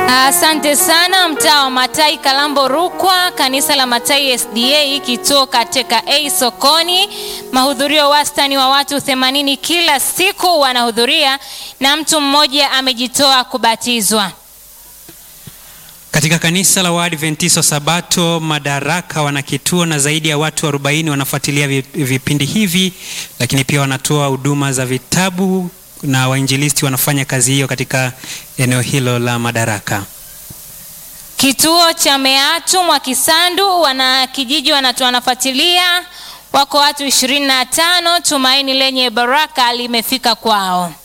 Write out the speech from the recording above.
Asante sana mtaa wa Matai Kalambo Rukwa, kanisa la Matai SDA, kituo katika A Sokoni. Mahudhurio wastani wa watu 80 kila siku wanahudhuria na mtu mmoja amejitoa kubatizwa. Katika kanisa la Waadventista Sabato Madaraka wana kituo na zaidi ya watu 40 wanafuatilia vi- vipindi hivi, lakini pia wanatoa huduma za vitabu na wainjilisti wanafanya kazi hiyo katika eneo hilo la Madaraka. Kituo cha Meatu Mwakisandu, wana kijiji wanatu wanafuatilia, wako watu 25. Tumaini lenye baraka limefika kwao.